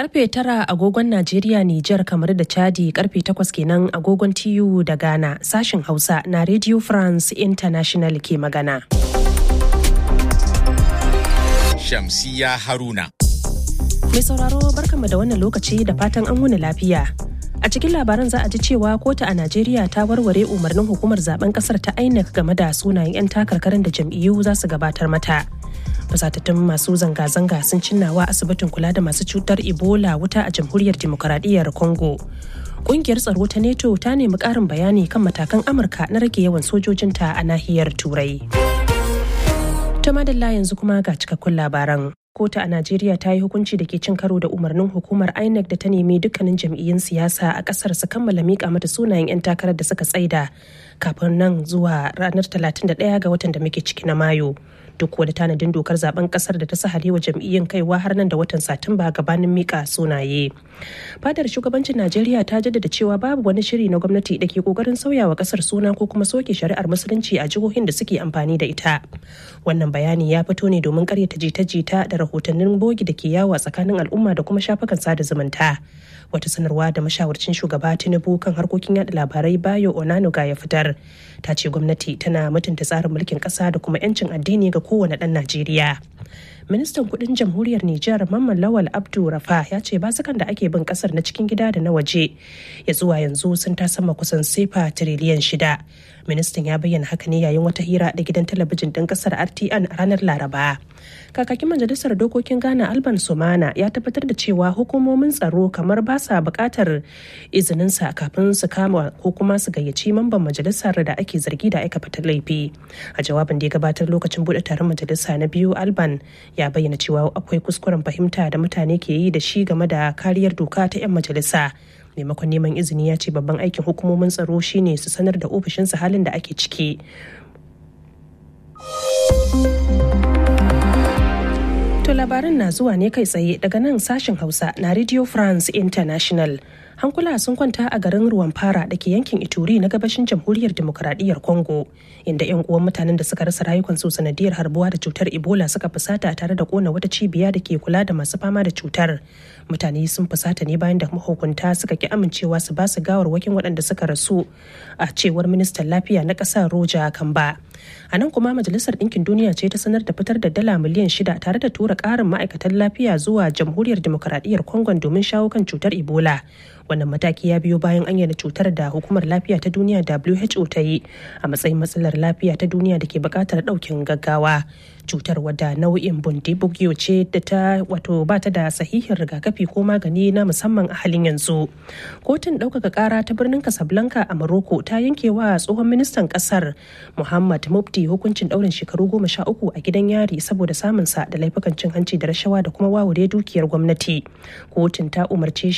karfe tara agogon Najeriya, Nijar, kamar da Chadi karfe takwas kenan agogon TU da Ghana sashen Hausa na Radio France International ke magana. Shamsiya Haruna. Mai sauraro barkanmu da wannan lokaci da fatan an wuni lafiya. A cikin labaran za a ji cewa kotu a Najeriya ta warware umarnin hukumar zaben kasar ta INEC game da sunayen 'yan takarkarin da jam'iyyu za su gabatar mata. Fasatattun masu zanga-zanga sun cinnawa asibitin kula da masu cutar Ebola wuta a jamhuriyar demokaradiyyar Congo. Ƙungiyar tsaro ta NATO ta nemi ƙarin bayani kan matakan Amurka na rage yawan sojojinta a nahiyar Turai. Ta madalla yanzu kuma ga cikakkun labaran. kotu a najeriya ta yi hukunci da ke cin karo da umarnin hukumar inec da ta nemi dukkanin jam'iyyun siyasa a kasar su kammala mika mata sunayen 'yan takarar da suka tsaida kafin nan zuwa ranar 31 ga watan da muke ciki na mayu duk wani tanadin dokar zaben kasar da ta sahale wa jam'iyyun kaiwa har nan da watan satumba gabanin mika sunaye fadar shugabancin najeriya ta jaddada cewa babu wani shiri na gwamnati da ke kokarin sauyawa kasar suna ko kuma soke shari'ar musulunci a jihohin da suke amfani da ita wannan bayani ya fito ne domin karyata jita-jita da rahotannin bogi da ke yawo a tsakanin al'umma da kuma shafukan sada zumunta wata sanarwa da mashawarcin shugaba tinubu kan harkokin yada labarai bayo onanuga ya fitar ta ce gwamnati tana mutunta tsarin mulkin kasa da kuma 'yancin addini ga kowane ɗan najeriya ministan kudin jamhuriyar Nijar Mamman Lawal Abdu Rafa ya ce basukan da ake bin kasar na cikin gida da na waje ya zuwa yanzu sun ta sama kusan sefa tiriliyan shida. Ministan ya bayyana haka ne yayin wata hira da gidan talabijin ɗin kasar RTN a ranar Laraba. Kakakin majalisar dokokin Ghana Alban Sumana ya tabbatar da cewa hukumomin tsaro kamar ba sa buƙatar izininsa kafin su kama ko kuma su gayyaci mamban majalisar da ake zargi da aikata laifi. A jawabin da ya gabatar lokacin buɗe taron majalisa na biyu Alban ya bayyana cewa akwai kuskuren fahimta da mutane ke yi da shi game da kariyar doka ta 'yan majalisa maimakon neman izini ya ce babban aikin hukumomin tsaro shine su sanar da ofishinsa halin da ake ciki to labarin na zuwa ne kai tsaye daga nan sashen hausa na radio france international hankula sun kwanta a garin ruwan fara da ke yankin ituri na gabashin jamhuriyar demokuraɗiyyar congo inda 'yan uwan mutanen da suka rasa rayukansu sanadiyar harbuwa da cutar ebola suka fusata tare da kona wata cibiya da ke kula da masu fama da cutar mutane sun fusata ne bayan da mahukunta suka ki amincewa su ba su gawarwakin waɗanda suka rasu a cewar ministan lafiya na ƙasar roja kamba a nan kuma majalisar ɗinkin duniya ce ta sanar da fitar da dala miliyan shida tare da tura ƙarin ma'aikatan lafiya zuwa jamhuriyar demokuraɗiyyar congo domin shawo kan cutar ebola wannan mataki ya biyo bayan an cutar da hukumar lafiya ta duniya who ta yi a matsayin matsalar lafiya ta duniya da ke buƙatar ɗaukin gaggawa cutar wadda nau'in bundibugyo ce da ta wato ba ta da sahihin rigakafi ko magani na musamman a halin yanzu kotun ɗaukaka ƙara ta birnin casablanca a morocco ta yanke wa tsohon ministan ƙasar muhammad mufti hukuncin ɗaurin shekaru goma sha uku a gidan yari saboda samunsa da laifukan cin hanci da rashawa da kuma wawure dukiyar gwamnati kotun ta umarce shi